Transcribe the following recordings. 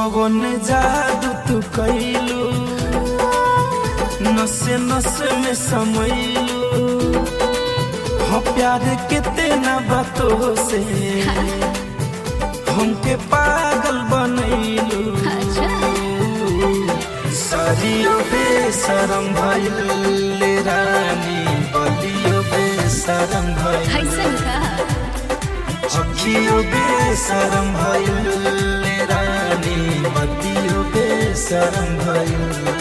कवन जादू तू कैलू नसे नसे में समैलू हो प्यार के तेना बातों से हमके पागल बनैलू अच्छा सरियो बेसरम भइल रानी बलियो बेसरम भइल कैसन का अखियो बेसरम भइल रानी बलियो बेसरम भइल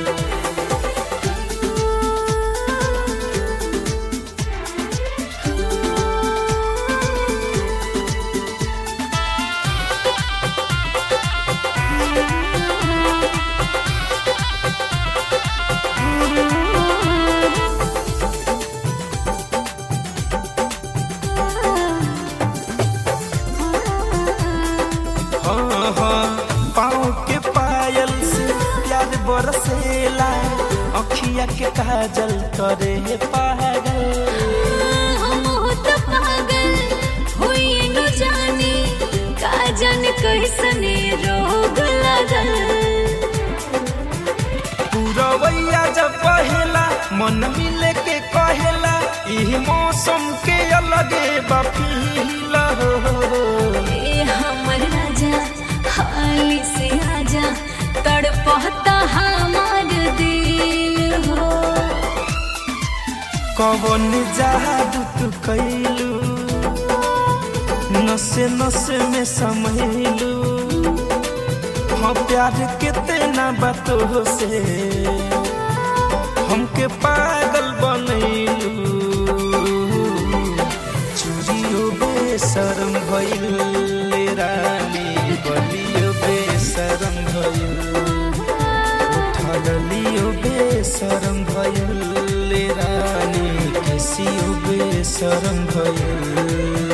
हाँ हाँ पाँव के पायल से प्यार बरसेला अखिया के काजल करे पागल हम होत पागल होई न जाने का जाने कैसने रोग लगल पूरवैया जब पहेला मन मिले के कहेला इह मौसम के अलगे बफीला हो ए हमर राजा हाली से आजा तड़पता हमार दिल हो कवन जादू तू कैलू नसे नसे में समैलू हाँ प्यार के तेना बातों से हमके पागल बनैलू चूड़ियो बेशरम भइल रानी बलियो बेशरम भइल उठलियो बेशरम भइल रानी केसियो बेशरम भइल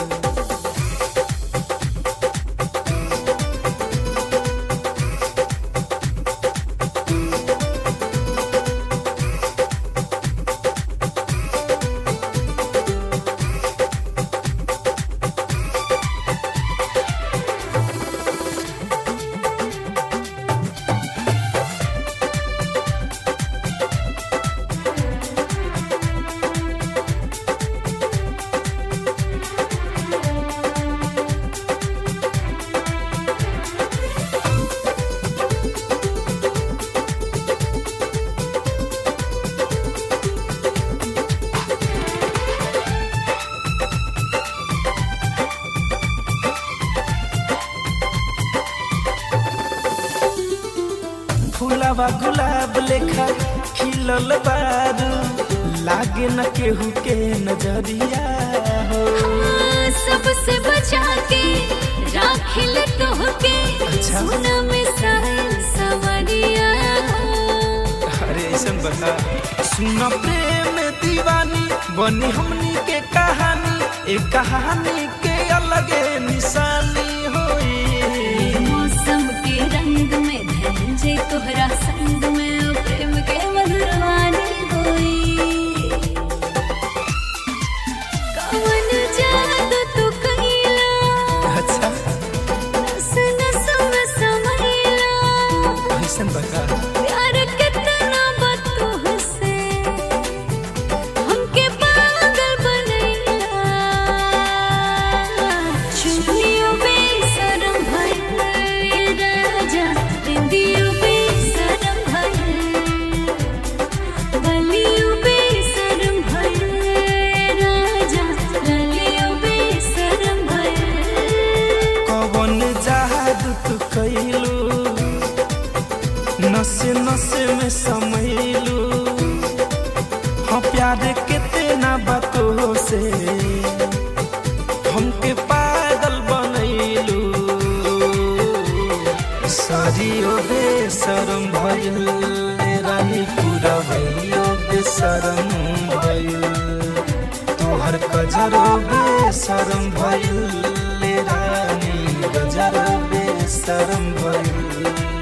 फूलवा गुलाब लेखा खिलल बारू लागे न केहू के नजरिया हो सबसे बचा के राखिल तोहके अच्छा। सोना में साहिल सवरिया अरे ऐसन बता सुन प्रेम दीवानी बनी हमनी के कहानी एक कहानी के अलगे निशानी होई मौसम के रंग में धनंजय तोहरा संग में ओ प्रेम के मधुरवानी होई कवन जादू तू कइला अच्छा नस नस में समैला ऐसन बता प्यार कितना बतू से हमके पागल बनैला चुनियो बेसरम भइल राजा बिंदियो बेसरम भइल बलियो बेसरम भइल राजा ललियो बेसरम भइल कवन जादू तू कैलू नसे नसे में समैलू हाँ प्यार के तेना बातों से हमके पागल बनैलू सरियो बेशरम भइल रानी पूरा भइयो बेशरम भइल तोहर कजरो बेशरम भइल रानी गजरो बेशरम भइल